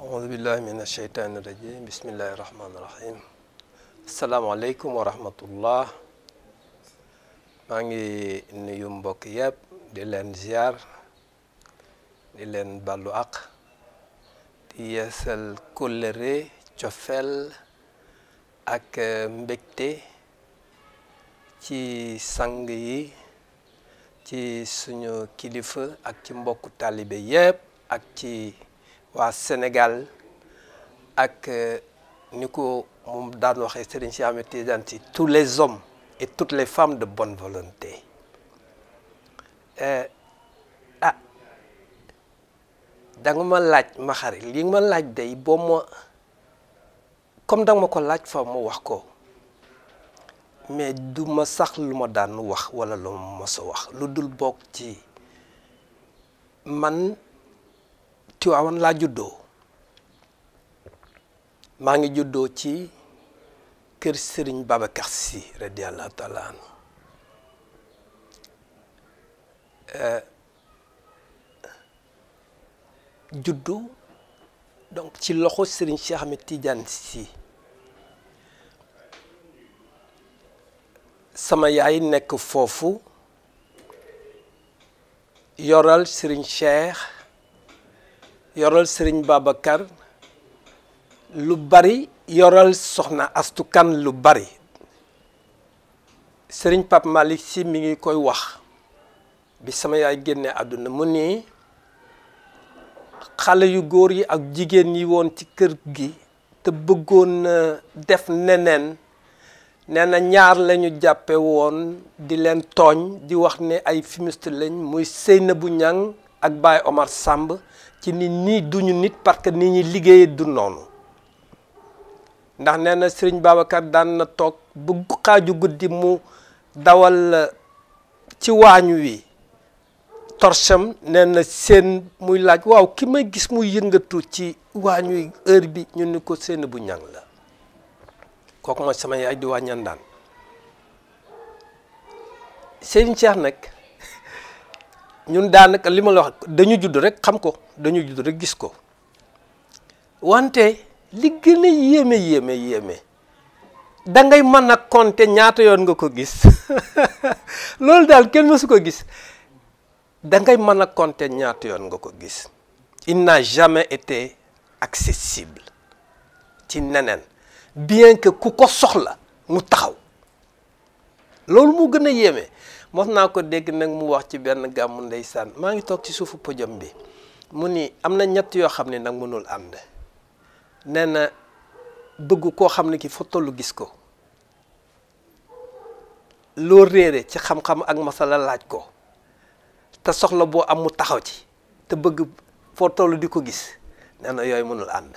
auzu billahi min asheytaani rajim bismillahi rahmaani rahim asalaamaaleykum wa rahmatullah maa ngi nuyu mbokk yëpp di leen ziar di leen ballu ak di yeesal kóllëre cofeel ak mbégte ci sang yi ci suñu kilifa ak ci mbokku taalibe yëpp ak ci waa Sénégal ak ni ko moom daan waxee Serigne Cheikh Ahmed Tidiane Sy tous les hommes et toutes les femmes de bonne volonté ah da nga ma laaj ma xarit li ma laaj day boo ma comme da nga ma ko laaj fa ma wax ko mais du ma sax lu ma daan wax wala lu ma mos a wax lu dul bokk ci man Tiwaawan laa juddoo maa ngi juddoo ci kër Serigne Babacar Sy radiyallahu taala anhu juddu donc ci loxo Serigne Cheikh Ahmed Tidiane Sy sama yaay nekk foofu yoral Serigne Cheikh yoral Serigne Babacar lu bari yoral soxna Astu Kan lu bari Serigne Pape Malick Sy mi ngi koy wax bi sama yaay génne àdduna mu ni xale yu góor yi ak jigéen yi woon ci kër gi te bëggoon def neneen nee na ñaar lañu jàppe woon di leen tooñ di wax ne ay fumiste lañ muy Seynabou Niang ak Baye Omar Samb ci nit ñi duñu nit parce que nit ñi liggéeye du noonu ndax nee na Serigne Babacar daan na toog bu xaaju guddi mu dawal ci waañu wi torcham nee na seen muy laaj waaw ki may gis muy yëngatu ci waañu wi heure bi ñu ni ko Seynabou Niang la kooku mooy sama yaay di wàññan daan Serigne Cheikh nag ñun daanaka li ma la wax dañu judd rek xam ko dañu judd rek gis ko wante li gën a yéeme yéeme yéeme da ngay mën a compter ñaata yoon nga ko gis loolu daal kenn mësu ko gis da ngay mën a compter ñaata yoon nga ko gis il n'a jamais été accessible ci neneen bien que ku ko soxla mu taxaw loolu mu gën a yéeme mos naa ko dégg nag mu wax ci benn gàmmu ndeysaan maa ngi toog ci suufu podium bi mu ni am na ñett yoo xam ne nag mënul ànd nee na bëgg koo xam ne ki fa tollu gis ko loo réere ci xam-xam ak masala laaj ko te soxla boo am mu taxaw ci te bëgg foo toll di ko gis nee na yooyu mënul ànd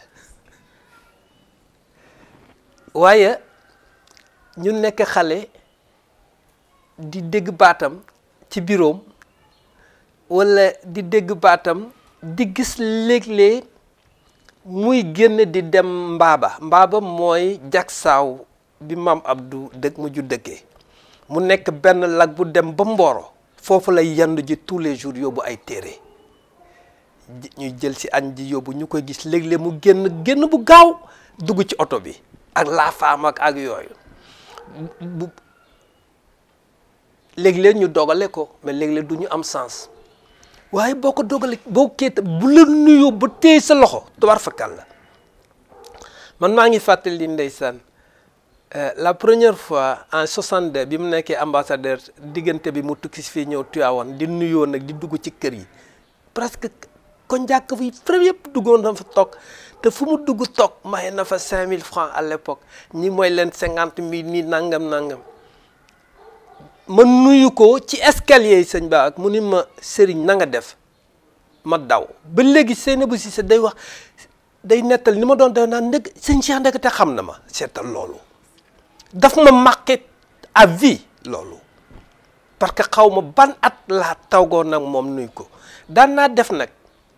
waaye ñu nekk xale di dégg baatam ci biroom walla di dégg baatam di gis léeg-léeg muy génn di dem mbaaba mbaaba mooy jagsaaw bi maam Abdou dëkk mu ju dëkkee mu nekk benn lag bu dem ba Mboro foofu lay yandu ji tous les jours yóbbu ay téere ñuy jël ci añ ji yóbbu ñu koy gis léeg-léeg mu génn génn bu gaaw dugg ci oto bi ak laa faam ak ak yooyu bu léeg-léeg ñu dogale ko mais léeg-léeg du ñu am sens waaye boo ko dogale boo kéeta bu la nuyoo ba téye sa loxo tubaar fakkal la man maa ngi fàttali ndeysaan la première fois en 62 bi mu nekkee ambassadeur diggante bi mu tukki fii ñëw Tivaouane di nuyoo nag di dugg ci kër yi presque ko njàkk fi premier yëpp duggoon na fa toog te fu mu dugg toog maye na fa 5000 francs à l'époque ñi mooy leen 50 000 nii nangam nangam ma nuyu ko ci escalier yi sëñ Ba ak mu ni ma sëriñ na nga def ma daw ba léegi Seynabou Cissé day wax day nettal ni ma doon def naan ndëgg sëñ Cheikh ndëgg te xam na ma seetal loolu daf ma marqué à vie loolu parce que xaw ma ban at laa tawgoo nag moom nuy ko daan naa def nag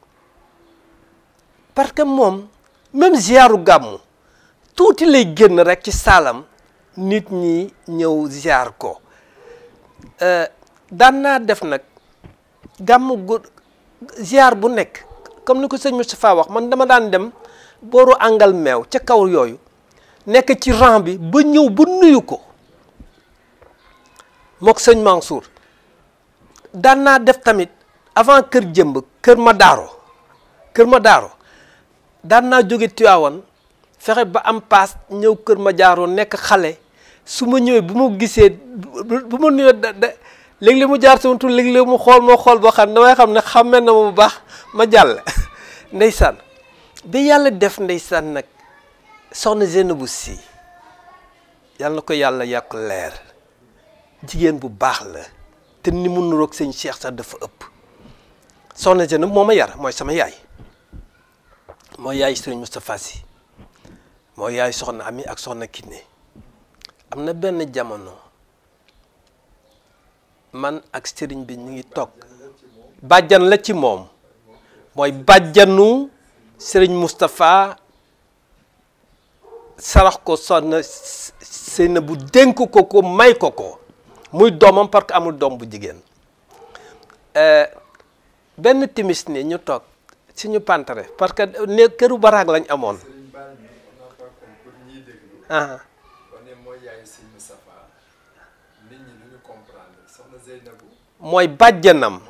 parce que moom même ziaru gàmmu tuuti lay génn rek ci saalam nit ñi ñëw ziar ko daan naa def nag gàmmu gu ziar bu nekk comme ni ko sëñ Moustapha wax man dama daan dem booru àngal meew ca kaw yooyu nekk ci rang bi ba ñëw ba nuyu ko mook sëñ Mansour daan naa def tamit avant kër jëmb kër ma daaro kër ma daaro daan naa jóge Tiwaawan fexe ba am paas ñëw kër ma jaaroo nekk xale su ma ñëwee bu ma gisee bu ma nuyoo da da léeg-léeg mu jaar sama tur léeg-léeg mu xool moo xool boo xam ne damay xam ne xàmmee na ma bu baax ma jàll ndeysaan bi yàlla def ndeysaan nag soxna Zeynabu Si yàlla na ko yàlla yàq leer jigéen bu baax la te ni mu nuroog sëñ Cheikh sax dafa ëpp soxna Zeynabu moo ma yar mooy sama yaay mooy yaay sëriñ Moustapha Sy mooy yaay soxna Ami ak soxna Kiné am na benn jamono man ak sëriñ bi ñu ngi toog bàjjan la ci moom mooy bàjjanu sëriñ Moustapha sarax ko soxna sëyna bu dénk ko ko may ko ko muy doomam parce que amul doom bu jigéen benn timis ni ñu toog suñu pantare parce que ne këru baraag lañ amoon ah mooy bàjjanam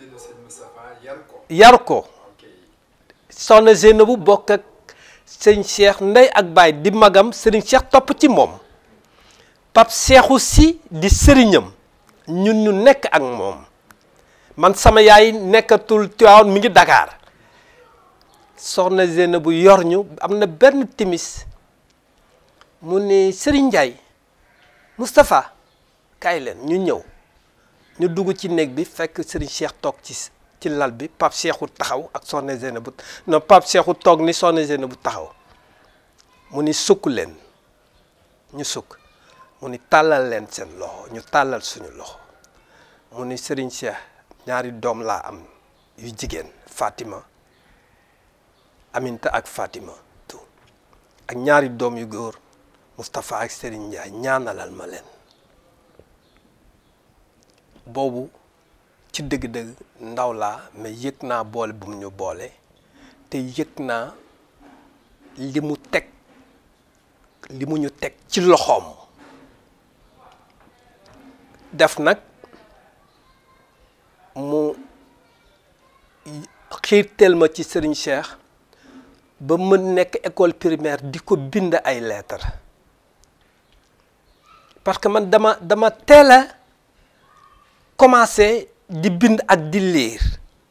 yar ko soxna Zeynabu bokk ak sëñ Cheikh ndey ak baay di magam sëriñ Cheikh topp ci moom Pape Cheikhou si di sëriñam ñun ñu nekk ak moom man sama yaay nekkatul Tiwaawan mi ngi Dakar soxna Zeynabu yor ñu am na benn timis mu ni Serigne Ndiaye Moustapha kaay leen ñu ñëw ñu dugg ci néeg bi fekk Serigne Cheikh toog ci ci lal bi Pape Cheikhou taxaw ak soxna Zeynabu non Pape Cheikhou toog ni soxna Zeynabu taxaw mu ni sukk leen ñu sukk mu ni tàllal leen seen loxo ñu tàllal suñu loxo mu ni Serigne Cheikh ñaari doom laa am yu jigéen Fatima Aminta ak Fatima tout ak ñaari doom yu góor Moustapha ak Serigne Ndiaye ñaanalal ma leen boobu ci dëgg-dëgg ndaw laa mais yëg naa boole bu mu ñu boole te yëg naa li mu teg li mu ñu teg ci loxoom def nag mu xiirteel ma ci Serigne Cheikh ba mën nekk école primaire di ko bind ay lettres parce que man dama dama teel a commencé di bind ak di lire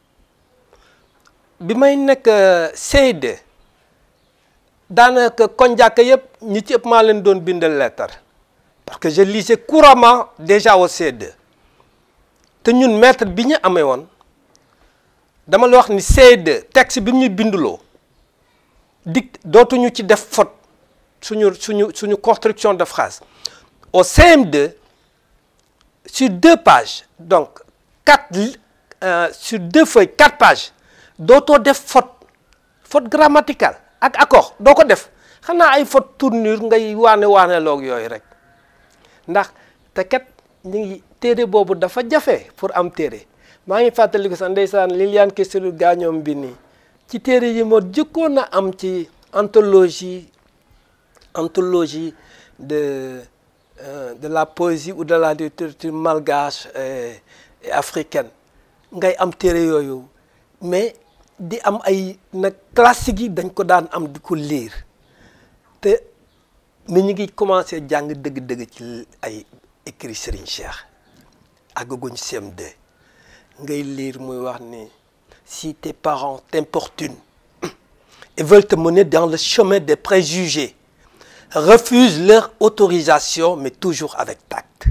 bi may nekk CE2 daanaka koñ jàkk yëpp ñi ci ëpp maa leen doon bindal lettre parce que je lisais couramment déjà au CE2 te ñun maître bi ñu amee woon dama la wax ni CE2 texte bi mu ñu binduloo dict dootuñu ci def faute suñu suñu suñu construction de phrase au CM2 sur deux pages donc quatre euh, sur deux feuilles quatre pages dootoo def faute faute grammaticale ak accord doo ko def xanaa ay faute tournure ngay waane waane loog yooyu rek ndax te kat ñu ngi téere boobu dafa jafe pour am téere maa ngi fàttaliku sax ndeysaan Liliane Kessilu gaañoom bi nii ci téere yi moo jëkkoon a am ci anthologie anthologie de euh, de la poésie ou de la littérature malgache et, et africaine ngay am téere yooyu mais di am ay nag classique yi dañ ko daan am di ko lire te ni ñu ngi commencé jàng dëgg-dëgg ci ay écrit Serigne Cheikh àggaguñ CM2 ngay lire muy wax ni si tes parents t'importunent et veulent te mener dans le chemin des préjugés refuse leur autorisation mais toujours avec tact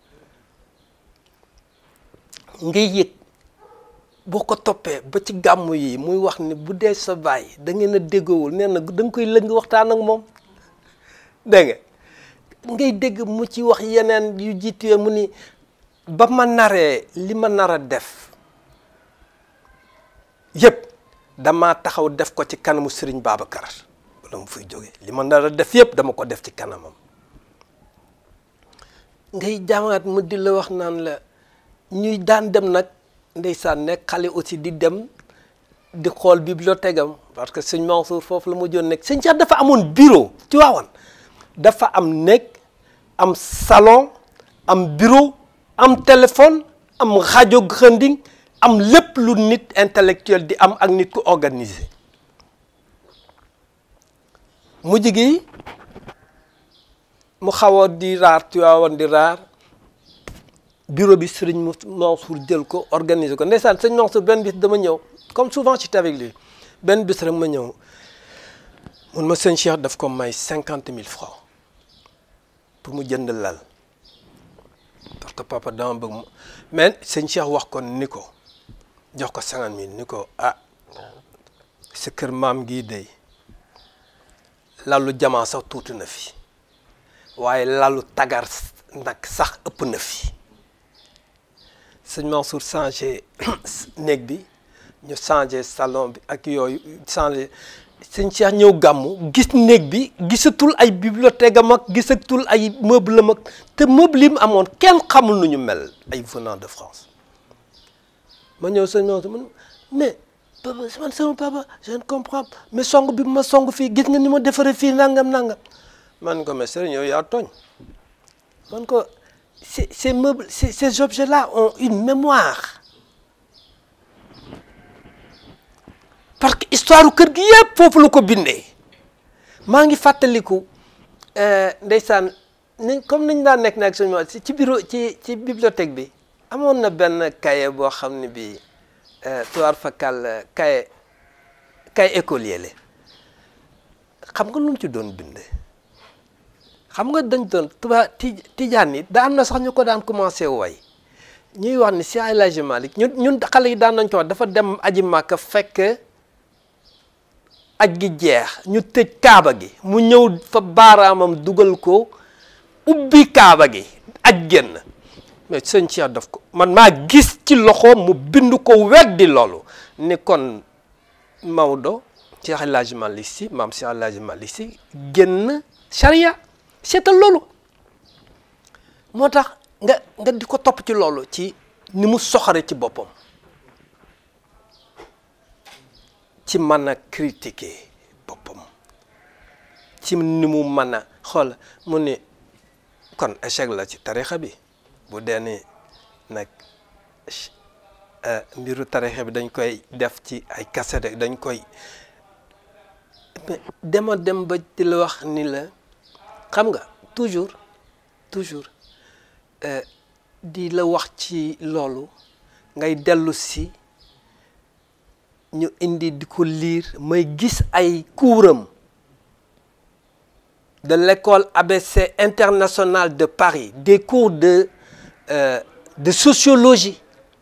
ngay yëg boo ko toppee ba ci gàmmu yi muy wax ni bu dee sa baay da ngeen a déggoowul nee na da nga koy lëng waxtaan ak moom dégg nga ngay dégg mu ci wax yeneen yu jiitu mu ni ba ma naree li ma nar a def yëpp dama taxaw def ko ci kanamu Serigne Babacar wala mu fuy jóge li ma nar a def yëpp dama ko def ci kanamam ngay jàngaat mu di la wax naan la ñuy daan dem nag ndeysaan nekk xale aussi di dem di xool bibliothèque am parce que sëñ Mansour foofu la mujjoon nekk sëñ Cheikh dafa amoon bureau ci waawan dafa am néeg am salon am bureau am téléphone am rajo granding am lépp lu nit intellectuel di am ak nit ku organisé mujj gi mu xaw a di raar ci waawan di raar bureau bi sëriñ Mansour jël ko organiser ko ndeysaan sëñ Mansour benn bis dama ñëw comme souvent j'étais avec lui benn bis rek ma ñëw mun ma sëñ Cheikh daf ko may cinquante mille francs pour mu jënd lal parce que papa dama bëgg mu mais sëñ Cheikh wax ko ni ko jox ko cinquante mille ni ko ah sa kër maam gii day lalu jamaa sax tuuti na fi waaye lalu tagar nag sax ëpp na fi sëñ Mansour changé néeg bi ñu changé salon bi ak yooyu changé sëñ Cheikh ñëw gàmmu gis néeg bi gisatul ay bibliothèque am ak gisatul ay meuble am ak te meuble yi mu amoon kenn xamul nu ñu mel ay venant de France ma ñëw sëñ Mansour man mais papa man sama papa je ne comprends mais song bi ma song fii gis nga ni ma defaree fii nangam nangam man ko mais sëriñ yow yaa tooñ man ko ces ces meubles ces ces objets là ont une mémoire parce que histoire kër gi yëpp foofu la ko bindee maa ngi fàttaliku ndeysaan ni comme niñ daan nekk nag suñu ci ci bureau ci ci bibliothèque bi amoon na benn cahier boo xam ne bii tuwaar fakal cahier cahier écolier la xam nga lu mu ci doon bindee xam nga dañ doon tuba ti tijaan yi da am na sax ñu ko daan commencé way ñuy wax ni si El Hadji Malick ñun ñun xale yi daan nañ ko wax dafa dem aji màkka fekk aj gi jeex ñu tëj kaaba gi mu ñëw fa baaraamam dugal ko ubbi kaaba gi aj génn mais sëñ Cheikh daf ko man maa gis ci loxo mu bind ko weddi loolu ni kon Maodo Cheikh El Hadji Malick Sy maam Cheikh El Hadji Malick Sy génn charia seetal loolu moo tax nga nga di ko topp ci loolu ci ni mu soxare ci boppam ci mën a critiquer boppam ci ni mu mën a xool mu ni kon échec la ci tarixa bi bu dee ni nag mbiru tarixa bi dañ koy def ci ay cassette dañ koy dema dem ba di la wax ni la xam nga toujours toujours di la wax ci loolu ngay dellu si ñu indi di ko lire may gis ay kuuram de l'école ABC internationale de Paris des cours de euh, de sociologie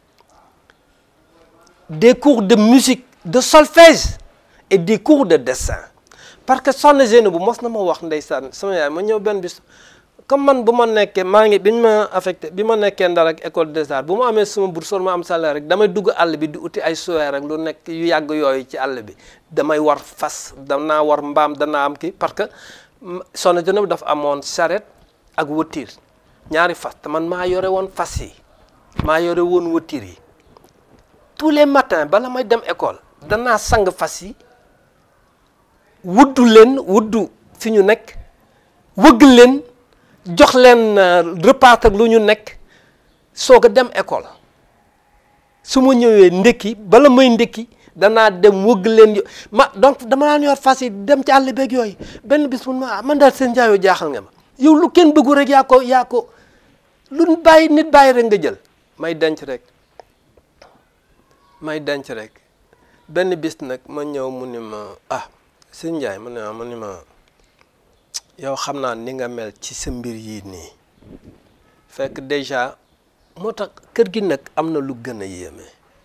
des cours de musique de solfège et des cours de dessin parce que soxna Zeynabu mos na ma wax ndeysaan sama yaay ma ñëw benn bis comme man bu ma nekkee maa ngi bi ñu ma affecté bi ma nekkee Ndar ak école des arts bu ma amee sama bourse ma am salaire rek damay dugg àll bi di uti ay suweer rek lu nekk yu yàgg yooyu ci àll bi damay war fas danaa war mbaam danaa am kii parce que soxna Zeynabu dafa amoon charrette ak voiture ñaari fas te man maa yore woon fas yi maa yore woon voiture yi tous les matins bala may dem école danaa sang fas yi wuddu leen wuddu fi ñu nekk wëgg leen jox leen repas ak lu ñu nekk soog a dem école su ma ñëwee ndekki bala may ndekki danaa dem wëgg leen ma donc dama daan yor fas yi dem ci àll beeg yooyu benn bis mun ma man daal seen njaayoo jaaxal nga ma yow lu kenn bëggu rek yaa ko yaa ko lu bàyyi nit bàyyi rek nga jël may denc rek may denc rek benn bis nag ma ñëw mu ni ma ah sëñ Ndiaye mu ne ma ni ma yow xam naa ni nga mel ci sa mbir yii nii fekk déjà moo tax kër gi nag am na lu gën a yéeme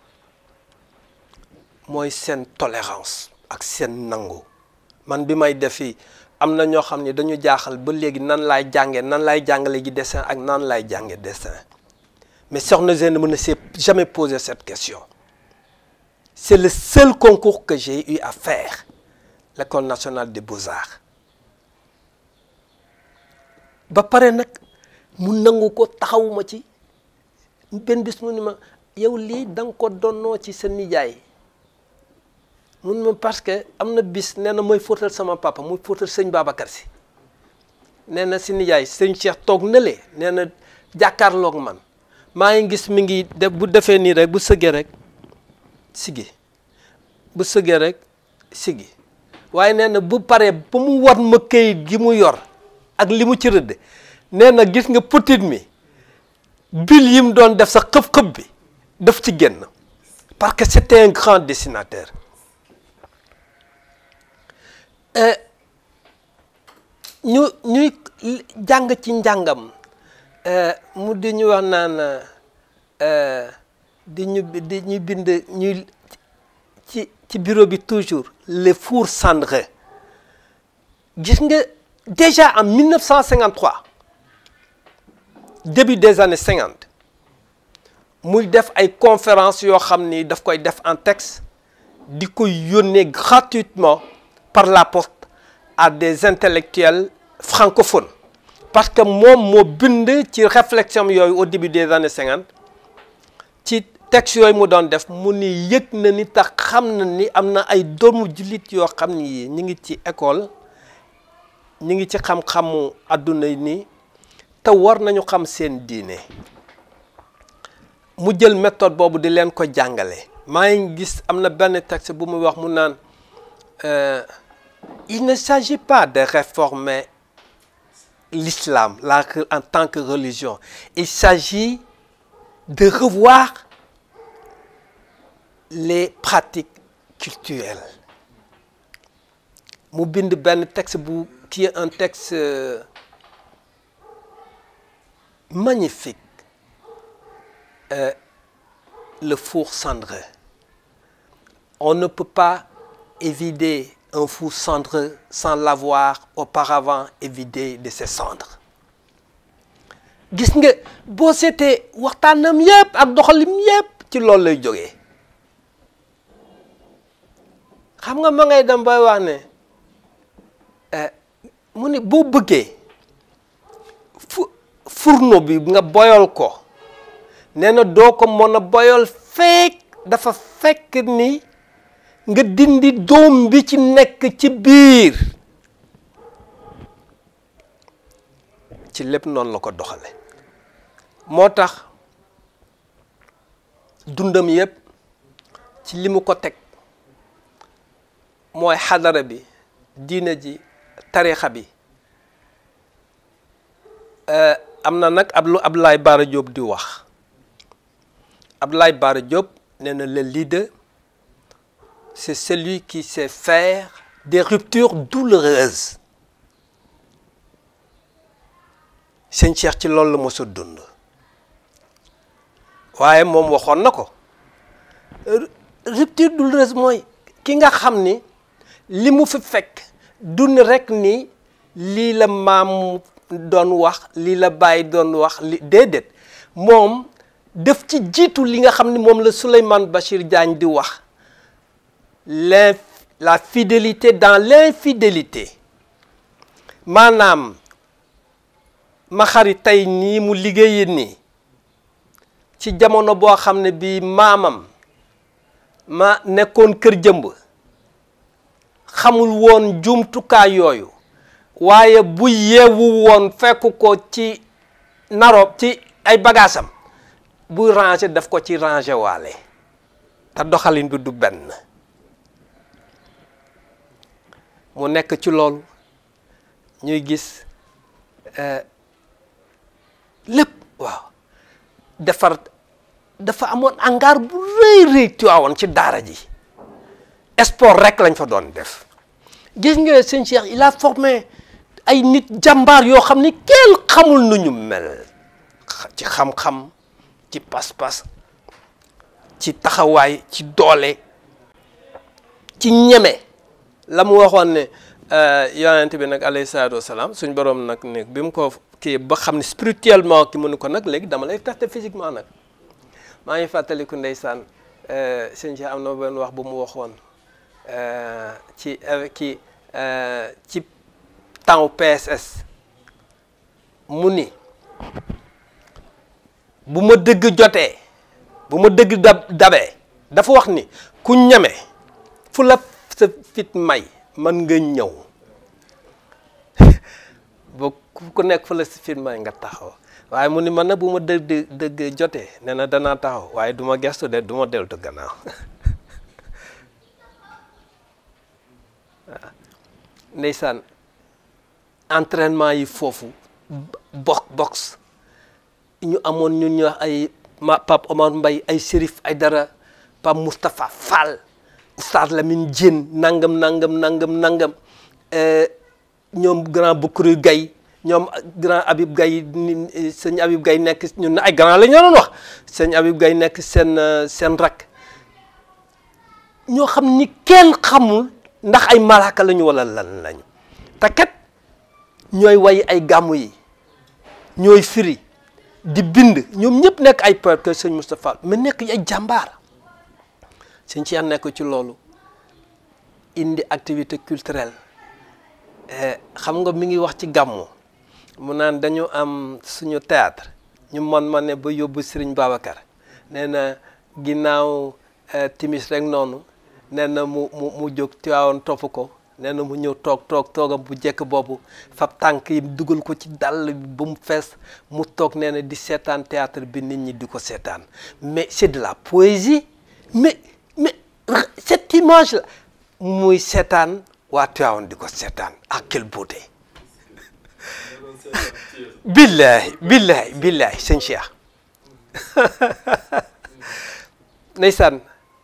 mooy seen tolérance ak seen nangu man bi may defi am na ñoo xam ne dañu jaaxal ba léegi nan laay jànge nan laay jàngale ji dessin ak nan laay jànge dessin mais Soxna Zeynabu ne s'est jamais posé cette question c'est le seul concours que j'ai eu à faire l'école nationale des beaux-arts ba pare nag mu nangu ko taxawuma ci benn bis mu ni ma yow lii da nga ko donnoo ci sa nijaay mun ma parce que am na bis nee na mooy fóotal sama papa muy fóotal sëñ Babacar si nee na si nijaay sëñ Cheikh toog na le nee na jàkkaarloog man maa ngi gis mi ngi def bu defee nii rek bu sëggee rek sigi bu sëggee rek sigi waaye nee na bu paree ba mu war ma këyit gi mu yor ak li mu ci rëdd nee na gis nga petit mi bil yi mu doon def sa xëb-xëb bi daf ci génn parce que c'était un grand dessinateur ñu ñuy jàng ci njàngam mu di ñu wax naan di ñu di ñu bind ñuy ci ci bureau bi toujours les fours cendreux gis nga déjà en 1953 début des années 50 muy def ay conférences yoo xam ni daf koy def en texte di ko yónnee gratuitement par la poste à des intellectuels francophones parce que moom moo bind ci réflexion yooyu au début des années 50 ci texte yooyu mu doon def mu ni yëg na ni tax xam na ni am na ay doomu jullit yoo xam ni ñu ngi ci école ñu ngi ci xam-xamu àdduna ni te war nañu xam seen diine mu jël méthode boobu di leen ko jàngale maa ngi gis am na benn texte bu muy wax mu naan il ne s'agit pas de réformer l'islam la en tant que religion il s'agit de revoir les pratiques culturelles mu bind benn texte bu qui est un texte magnifique euh, le four cendreux on ne peut pas évider un four cendreux sans l'avoir auparavant évidé de ses cendres gis nga boo seetee waxtaanam yépp ak doxalim yépp ci loolu lay jógee xam nga ma ngay dem bay wax ne mu ne boo bëggee fu fourneau bi nga boyal ko nee na doo ko mën a boyal fekk dafa fekk ni nga dindi doom bi ci nekk ci biir ci lépp noonu la ko doxale moo tax dundam yépp ci li mu ko teg mooy xadara bi diine ji tarixa bi am na nag ab lu Abdoulaye Bara Diop di wax Abdoulaye Bara Diop nee na le leader c'est celui qui sait faire des ruptures douloureuses sëñ Cheikh ci loolu la mos a dund waaye moom waxoon na ko rupture douloureuse mooy ki nga xam ni li mu fi fekk dund rek ni lii la maam doon wax lii la bàyyi doon wax li déedéet moom def ci jiitu li nga xam ni moom la Souleymane Bachir Diagne di wax l'in la fidélité dans l'infidélité maanaam ma xari tey nii mu liggéeyi nii ci jamono boo xam ne bii maamam ma nekkoon kër jëmb xamul woon jumtukaay yooyu waaye bu yeewu woon fekk ko ci naro ci ay bagaasam buy ranger daf ko ci ranger waale te doxalin bi du benn mu nekk ci loolu ñuy gis lépp waaw defar dafa amoon angaar bu rëy rëy Tiwaawoon ci daara ji sport rek lañ fa doon def gis nga sëñ Cheikh il a formé ay nit jàmbaar yoo xam ni kenn xamul nu ñu mel ci xam-xam ci pas-pas ci taxawaay ci doole ci ñeme la mu waxoon ne yonent bi nag alayhi salaatu wasalaam suñ borom nag ne bi mu ko kii ba xam ne spirituellement ki mënu ko nag léegi dama lay tester physiquement nag maa ngi fàttaliku ndeysaan sëñ Cheikh am na benn wax bu mu waxoon ci ki ci temps PSS mu ni bu ma dëgg jotee bu ma dëgg dab dabee dafa wax ni ku ñeme fu la sa fit may man nga ñëw ba ku nekk fa la sa fit may nga taxaw waaye mu ni man nag bu ma dëgg dëgg jotee nee na danaa taxaw waaye du ma gestu de du ma deltu gannaaw waaw ndeysaan entraînement yi foofu box box ñu amoon ñun ñu wax ay ma Pape Omar Mbaye ay Chérif ay dara Pape Moustapha Fall Oustaz Lamine Diène nangam nangam nangam nangam ñoom grand Boukuru Gaye ñoom grand Habib Gaye sëñ Habib Gaye nekk ñun ay grand la ñu doon wax sëñ Habib Gaye nekk seen seen rak ñoo xam ni kenn xamul ndax ay malaaka lañu wala lan lañu te kat ñooy way ay gàmmu yi ñooy firi di bind ñoom ñëpp nekk ay poète que sëñ Moustapha mais nekk ay jàmbaar sëñ Cheikh nekk ci loolu indi activité culturelle xam nga mi ngi wax ci gàmmu mu naan dañu am suñu théâtre ñu man ma ne ba yóbbu Serigne Babacar nee na ginnaaw timis rek noonu nee na mu mu mu jóg Tiwaawoon topp ko nee na mu ñëw toog toog toogam bu jekk boobu fab tànk yi dugal ko ci dàll bi ba mu fees mu toog nee na di seetaan théâtre bi nit ñi di ko seetaan mais c'est de la poésie mais mais cette image là muy seetaan waa Tiwaawoon di ko seetaan ah quelle beauté billahi billahi billahi sëñ Cheikh ndeysaan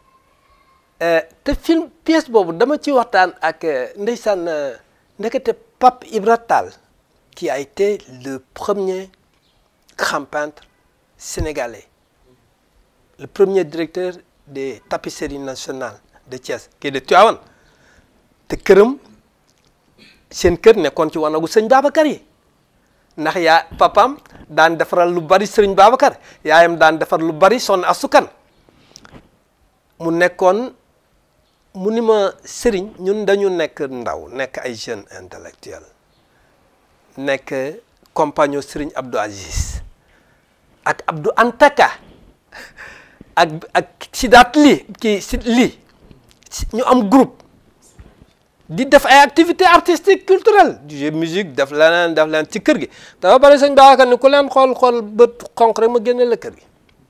te film pièce boobu dama ci waxtaan ak ndeysaan ndekete Pape Ibra Tall qui a été le premier grand peintre sénégalais le premier directeur des tapisseries nationales de Thiès qui est de Tivaouane te këram seen kër nekkoon ci wanagu sëñ Babacar yi ndax yaa papaam daan defaral lu bari sëriñ Babacar yaayam daan defar lu bari sonn asukan mu nekkoon mu ni ma sëriñ ñun dañu nekk ndaw nekk ay jeunes intellectuels nekk compagnon sëriñ Abdou Aziz ak Abdou Antaka ak ak Sidaat lii kii si lii ñu am groupe di def ay activités artistiques culturelles du jeu musique def leneen def leen ci kër gi dafa bari sëñ Babacar ni ku leen xool xool bët xonq rek ma génne la kër gi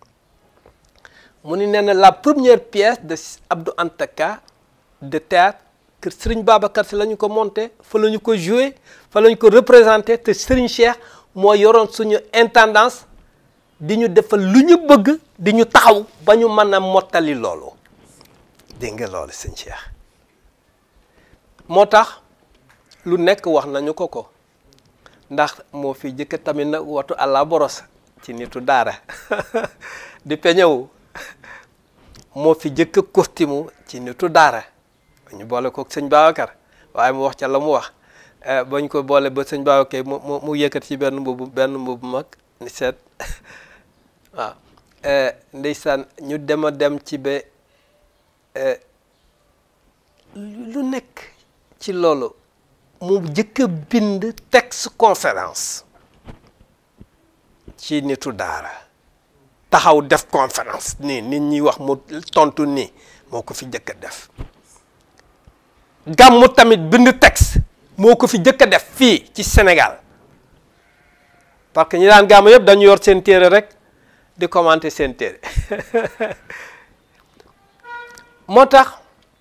mu ni nee na la première pièce de Abdou Antaka de théâtre que Serigne Babacar si la ñu ko monté fa la ñu ko joué fa la ñu ko représenté te Serigne Cheikh moo yoroon suñu intendance di ñu defal lu ñu bëgg di ñu taxaw ba ñu mën a mottali loolu dégg nga loolu sëñ Cheikh moo tax lu nekk wax nañu ko ko ndax moo fi jëkk tamit nag watu àlla boros ci nitu daara di peñewu moo fi jëkk costume ci nitu daara ñu boole ko sëñ Babacar waaye mu wax ca la mu wax bañ ko boole ba sëñ Babacar mu mu mu yëkkat ci benn mbubu benn mbubu mag ni seet waaw ndeysaan ñu dem a dem ci ba lu nekk ci loolu mu jëkk a bind texte conférence ci nitu daara taxaw def conférence nii nit ñi wax mu tontu nii moo ko fi jëkk a def gàmmu tamit bind texte moo ko fi jëkk a def fii ci Sénégal parce que ñi daan gàmmu yëpp dañu yor seen téere rek di commenter seen téere moo tax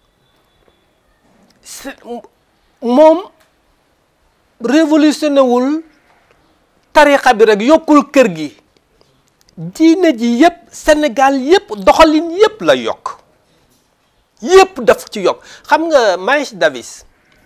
moom révolutionné wul tarixa bi rek yokkul kër gi diine ji yëpp Sénégal yëpp doxalin yëpp la yokk yëpp daf ci yokk xam nga Miles Davis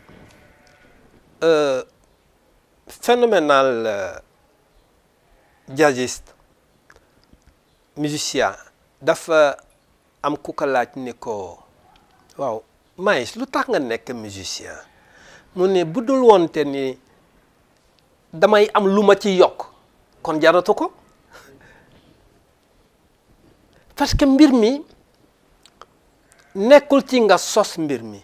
phénoménal jazziste musicien dafa am ku ko laaj ni ko waaw Miles lu tax nga nekk musicien mu ne bu dul woonte ni damay am lu ma ci yokk kon jaratu ko parce que mbir mi nekkul ci nga sos mbir mi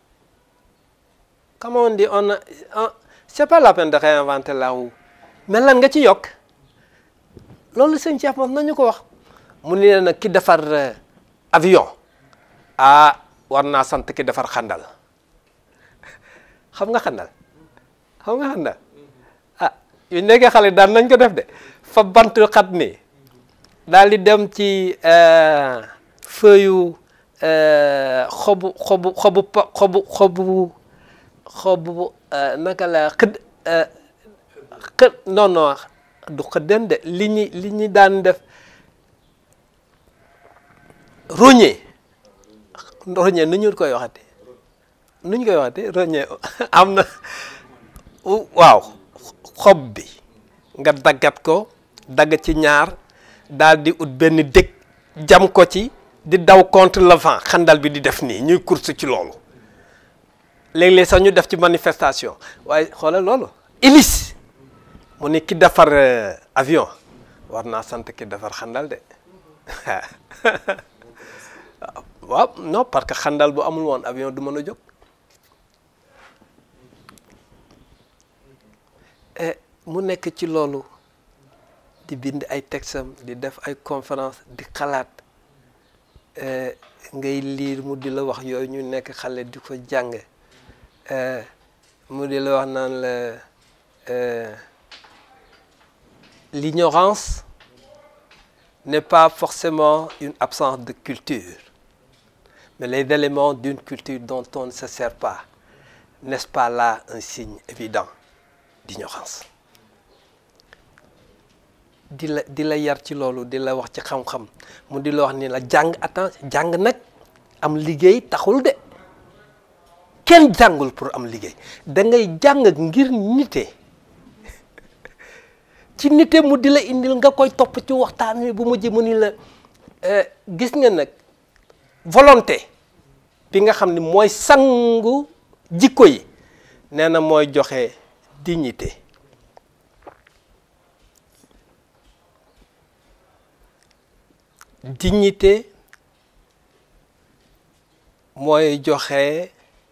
comme on dit on c'est pas la peine de réinventer la roue mais lan nga ci yokk loolu sëñ Cheikh mos nañu ko wax mu ne nag ki defar avion ah war naa sant ki defar xandal xam nga xandal xam nga xandal ah yu nekkee xale daan nañ ko def de fa bant xat nii daal di dem ci feuille xobu xobu xobu xobu xobu xobu naka la xëd xëd non non du xëdden de li ñi li ñi daan def roñe roñe nu ñu koy waxati nu ñu koy waxati roñe am na waaw xob bi nga daggat ko dagg ci ñaar daal di ut benn dëkk jam ko ci di daw contre le vent xandal bi di def nii ñuy course ci loolu léeg-léeg sax ñu def ci manifestation waaye xoolal loolu hélice mu ne ki defar avion war naa sant ki defar xandal de waaw non parce que xandal bu amul woon avion du mën a jóg mu nekk ci loolu di bind ay texam di def ay conférence di xalaat ngay liir mu di la wax yooyu ñu nekk xale di ko jàng mu di la wax naan la l'ignorance n'est pas forcément une absence de culture mais les éléments d'une culture dont on ne se sert pas n'est-ce pas là un signe évident d'ignorance di la di la yar ci loolu di la wax ci xam-xam mu di la wax ni la jàng attends jàng nag am liggéey taxul de kenn jàngul pour am liggéey da ngay jàng ngir nite ci nite mu di la indil nga koy topp ci waxtaan wi bu mujj mu ni la gis nga nag volonté bi nga xam ni mooy sangu jikko yi nee na mooy joxe dignité dignité mooy joxe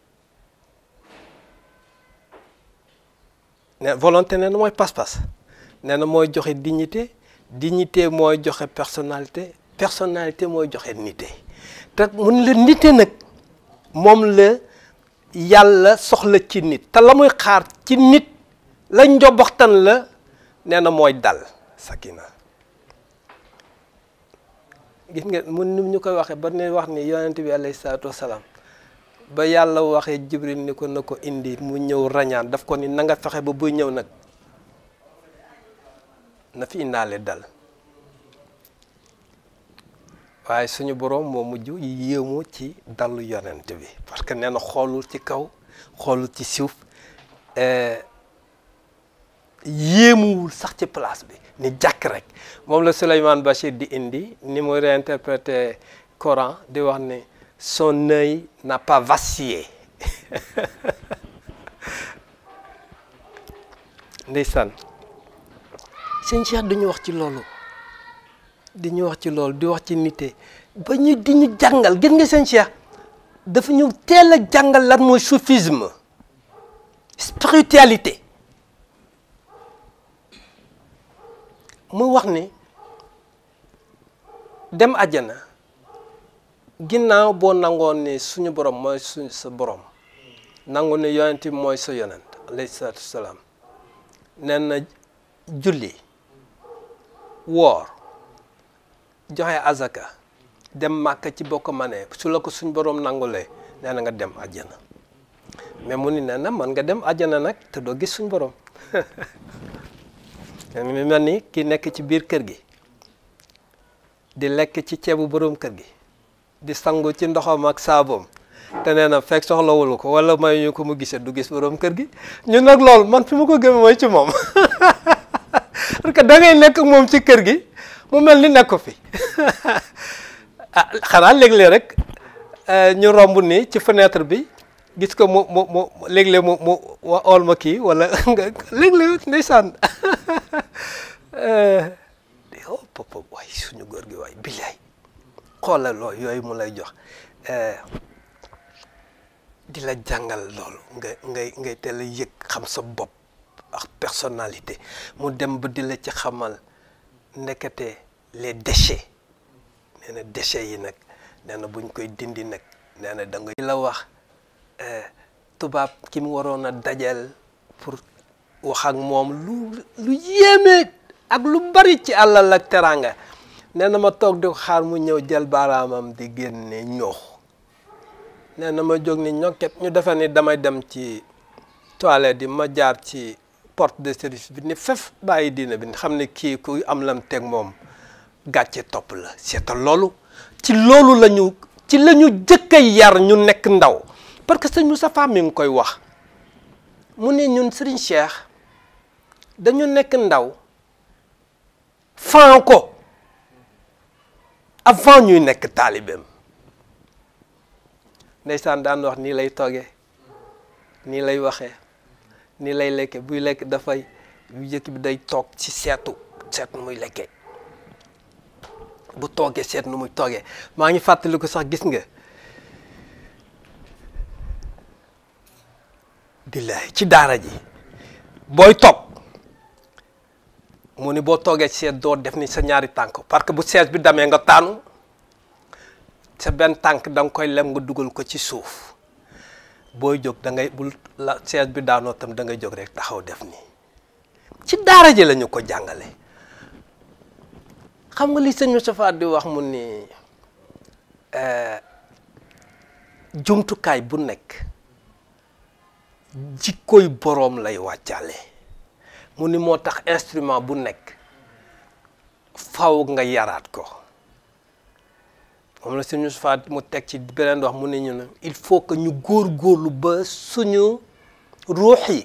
ne volonté nee na mooy pas-pas nee na mooy joxe dignité dignité mooy joxe personnalité personnalité mooy joxe nité te mun la nité nag moom la yàlla soxla ci nit te la muy xaar ci nit la njoboxtan la nee na mooy dal sakina gis nga mun ni ñu koy waxee ba ne wax ni yonent bi alayhi salaatu wasalaam ba yàlla waxee jibril ni ko na ko indi mu ñëw rañaan daf ko ni na nga fexe ba buy ñëw nag na fi indaale dal waaye suñu boroom moo mujj yéemu ci dalu yonent bi parce que nee na xoolul ci kaw xoolul ci suuf yéemuwul sax ci place bi ni jàkk rek moom la Souleymane Bachir di indi ni muy réinterpréter Coran di wax ni son œil n'a pas vacillé ndeysaan sëñ Cheikh duñu wax ci loolu di ñu wax ci loolu di wax ci nite ba ñu di ñu jàngal gis nga sëñ Cheikh dafa ñu teel a jàngal lan mooy soufisme spiritualité mu wax ni dem àjjana ginnaaw boo nangoon ni suñu borom mooy suñ sa borom nangu ni yonent bi mooy sa yonent alayhi salaatu wasalaam nee na julli woor joxe azaka dem màkka ci bokk manee su la ko suñ borom nangulee nee na nga dem àjjana mais mu ni nee na man nga dem àjjana nag te doo gis suñ borom mi mel ni ki nekk ci biir kër gi di lekk ci ceebu borom kër gi di sangu ci ndoxam ak saaboom te nee na fekk soxlawul ko wala may ñu ko mu gisee du gis borom kër gi ñun nag loolu man fi ma ko gëmee mooy ci moom parce que da ngay nekk moom ci kër gi mu mel ni nekk ko fi ah xanaa léeg-léeg rek ñu romb nii ci fenêtre bi gis ko mu mu mu léeg-léeg mu mu wa ool ma kii wala nga léeg-léeg ndeysaan oh papa waay suñu góor gi waay billaay xoolal loo yooyu mu lay jox di la jàngal loolu nga ngay ngay teel a yëg xam sa bopp ak personnalité mu dem ba di la ci xamal ndekete les déchets nee na déchets yi nag nee na buñ koy dindi nag nee na da nga la wax tubaab ki mu waroon a dajal pour wax ak moom lu lu yéeme ak lu bari ci àllal ak teraanga nee na ma toog di ko xaar mu ñëw jël baaraamam di génne ñoox nee na ma jóg ni ñokket ñu defe ni damay dem ci toilette yi ma jaar ci porte de service bi ni fef bàyyi diina bi xam ne kii ku am lam teg moom gàcce topp la seetal loolu ci loolu la ñu ci la ñu jëkk a yar ñu nekk ndaw parce que sëñ Moustapha mi ngi koy wax mu ne ñun Serigne Cheikh dañu nekk ndaw fan ko avant ñuy nekk taalibeem ndeysaan daan wax nii lay toogee nii lay waxee nii lay lekke buy lekk dafay bu jëkk bi day toog ci seetu seet nu muy lekkee bu toogee seet nu muy toogee maa ngi fàttaliku sax gis nga billahi ci daara ji booy toog mu ni boo toogee seet doo def ni sa ñaari tànk parce que bu seet bi damee nga taanu sa benn tànk da nga koy lem nga dugal ko ci suuf booy jóg da ngay bul la seet bi daanoo tam da ngay jóg rek taxaw def nii ci daara ji la ñu ko jàngale xam nga li sëñ Moustapha di wax mu ni jumtukaay bu nekk jikkoy boroom lay wàccaale mu ni moo tax instrument bu nekk faw nga yaraat ko moom la sëñ Moustapha mu teg ci beneen wax mu ne ñu ne il faut que ñu góor-góorlu ba suñu ruux yi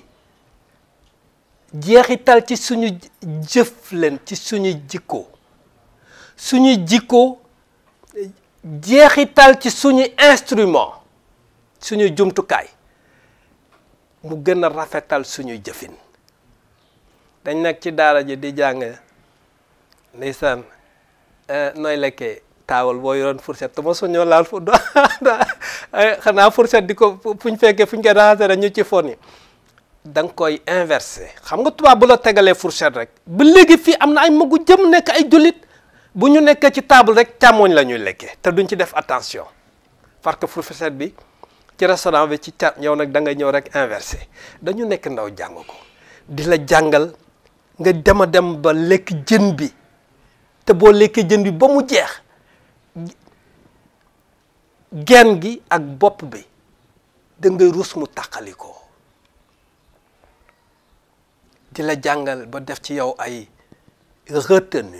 jeexital ci suñu jëf leen ci suñu jikko suñu jikko jeexital ci suñu instrument suñu jumtukaay mu gën a rafetal suñuy jëfin dañ nekk ci daara ji di jàng ndeysaan nooy lekkee taawal boo yoroon fourchette te ma suñoo laal fu xanaa fourchette di ko fuñ fekkee fuñ koy raxase rek ñu ci fon yi da nga koy inversé xam nga tubaab bu la tegalee fourchette rek ba léegi fii am na ay magu jëm nekk ay jullit bu ñu nekkee ci table rek càmmoñ la ñuy lekkee te duñ ci def attention parce que fourchette bi ci restaurant bi ci ca yow nag da nga ñëw rek inversé dañu nekk ndaw jàng ko di la jàngal nga dem a dem ba lekk jën bi te boo lekkee jën bi ba mu jeex genn gi ak bopp bi da ngay rus mu tàqali ko di la jàngal ba def ci yow ay retenue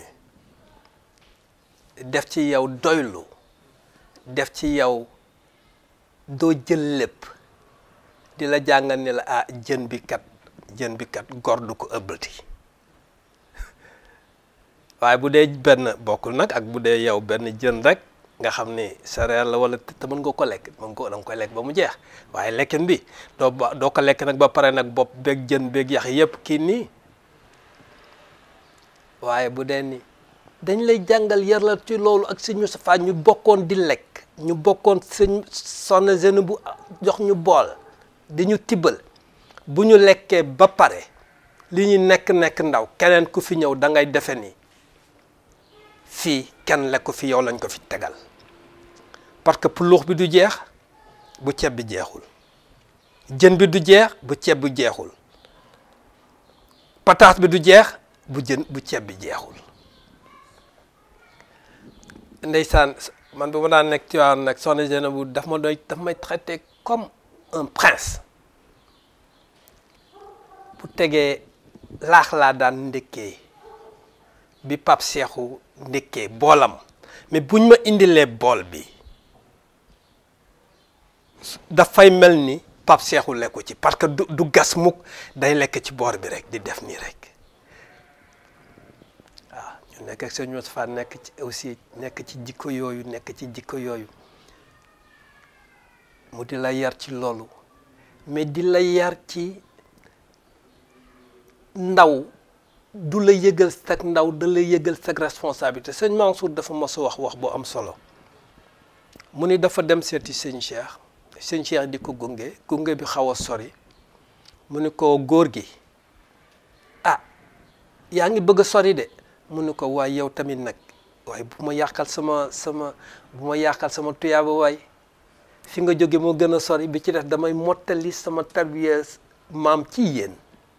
def ci yow doylu def ci yow doo jël lépp di la jàngal ni la ah jën bi kat jën bi kat gor du ko ëbbati waaye bu dee benn bokkul nag ak bu dee yow benn jën rek nga xam ni céréale la wala te mën nga ko lekk mën nga ko da nga koy lekk ba mu jeex waaye lekkin bi doo ba doo ko lekk nag ba pare nag bopp beeg jën beeg yax yépp kii nii waaye bu dee ni dañ lay jàngal yar la ci loolu ak sëñ Moustapha ñu bokkoon di lekk ñu bokkoon sëñ sonn jeune bu jox ñu bool di ñu tibbal bu ñu lekkee ba pare li ñu nekk-nekk ndaw keneen ku fi ñëw da ngay defe ni fii kenn lekk fi yow lañ ko fi tegal parce que pulux bi du jeex bu ceeb bi jeexul jën bi du jeex bu ceeb bi jeexul pataas bi du jeex bu jën bu ceeb bi jeexul ndeysaan man bu ma daan nekk ci waaw nag soxna Jeune bu daf ma doy daf may traité comme un prince bu tegee laax laa daan ndékkee bi pap seexu ndékkee boolam mais buñ ma indilee bool bi dafay mel ni pap seexu lekku ci parce que du du gas mukk day lekk ci boor bi rek di def nii rek waaw ñu nekk ak sëñ Moustapha nekk ci aussi nekk ci jikko yooyu nekk ci jikko yooyu mu di la yar ci loolu mais di la yar ci ndaw du la yëgal sag ndaw da la yëgal sag responsabilité sëñ Mansour dafa mos a wax wax bu am solo mu ni dafa dem seeti sëñ Cheikh sëñ Cheikh di ko gunge gunge bi xaw a sori mu ni ko góor gi ah yaa ngi bëgg a sori de mu ni ko waaye yow tamit nag waaye bu ma yàqal sama sama bu ma yàqal sama tuyaaba waay fi nga jóge moo gën a sori bi ci def damay mottali sama tarbiya maam ci yéen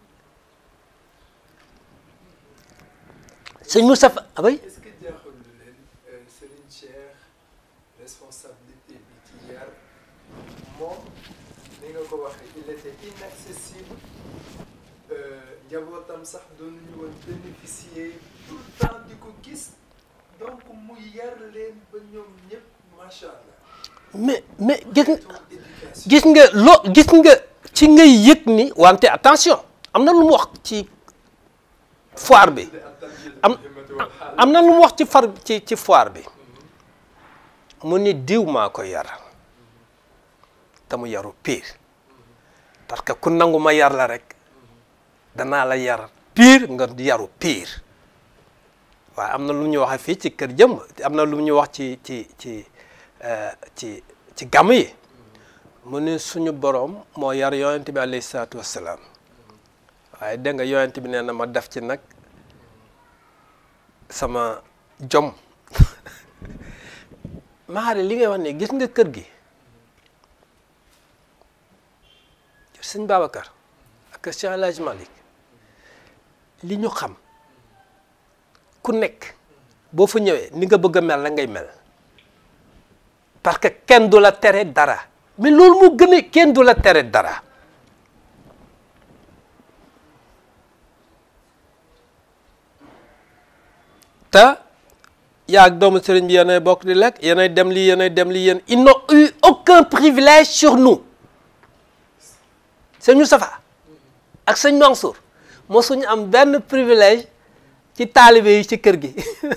sëñ Moustapha abay est-ce que jaaxul leen Serigne Cheikh responsabilité bi ci yar moom ni nga ko waxee il était inaccessible njabootam sax doon ñu woon bénéficier tout le temps di ko gis donc mu yar leen ba ñoom ñëpp macha allah. mais mais gis nga éducation gis nga loo gis nga ci ngay yëg ni wante attention am na lu mu wax ci foire bi am am na lu mu wax ci far ci ci foire bi mu ni diw maa ko yar te mu yaru pire parce que ku nangu ma yar la rek danaa la yar pire nga yaru pire waaye am na lu ñu waxee fii ci kër jëmb am na lu ñu wax ci ci ci euh, ci ci gàmm yi mu ne suñu boroom moo yar yonent bi alayhi salaatu wassalaam waaye dégg nga yonent bi nee na ma def ci nag sama jom maari li ngay wax ne gis nga kër gi sëñ Babacar ak Cheikh El Hadj Malick li ñu xam ku nekk boo fa ñëwee ni nga bëgg a mel la ngay mel parce que kenn du la tere dara mais loolu moo gën a kenn du la tere dara te yaa ak doomu sëriñ bi yéenay bokk di lekk yéenay dem lii yéenay dem lii yéen ils n'ont eu aucun privilège sur nous sëñ Moustapha ak sëñ Mansour mosuñu am benn privilège ci taalibe yi ci kër gi